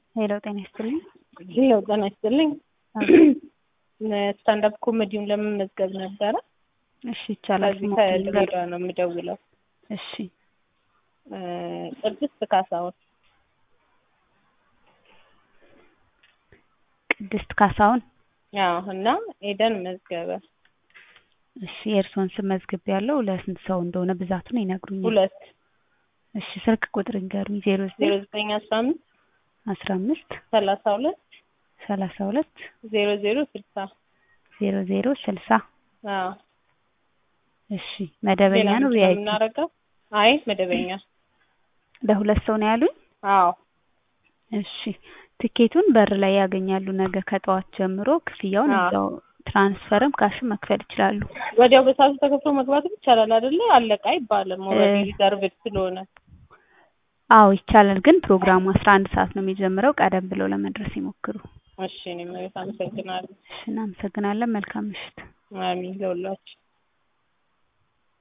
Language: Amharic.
ሄሎ ጤና ይስጥልኝ። ሄሎ ጤና ይስጥልኝ። ስታንዳፕ ኮሜዲውን ለመመዝገብ ነበረ። እሺ ይቻላል። ከዚህ ከድሬዳዋ ነው የምደውለው። እሺ ቅድስት ካሳሁን ቅድስት ካሳሁን። አዎ እና ኤደን መዝገበ እሺ የእርስዎን ስም መዝግብ ያለው ለስንት ሰው እንደሆነ ብዛቱን ይነግሩኛል? ሁለት እሺ ስልክ ቁጥር ይንገሩኝ። ዜሮ ዜሮ ዘጠኝ ዘጠኝ አስራ አምስት አስራ አምስት ሰላሳ ሁለት ሰላሳ ሁለት ዜሮ ዜሮ ስልሳ ዜሮ ዜሮ ስልሳ አዎ እሺ መደበኛ ሌላ ነው ምንድን ነው ቪአይፒ? የምናደርገው? አይ መደበኛ። ለሁለት ሰው ነው ያሉኝ? አዎ እሺ ትኬቱን በር ላይ ያገኛሉ። ነገ ከጠዋት ጀምሮ ክፍያውን አዎ። እዛው ትራንስፈርም ካሽም መክፈል ይችላሉ። ወዲያው በሰዓቱ ተከፍሎ መግባትም ይቻላል አይደለ? አለቃ አይባልም። ኦልሬዲ እ- ሪዘርቭድ ስለሆነ አዎ ይቻላል፣ ግን ፕሮግራሙ አስራ አንድ ሰዓት ነው የሚጀምረው። ቀደም ብለው ለመድረስ ይሞክሩ። እሺ እኔም አመሰግናለሁ። እሺ እናመሰግናለን። መልካም ምሽት። አሚን ለሁላችሁ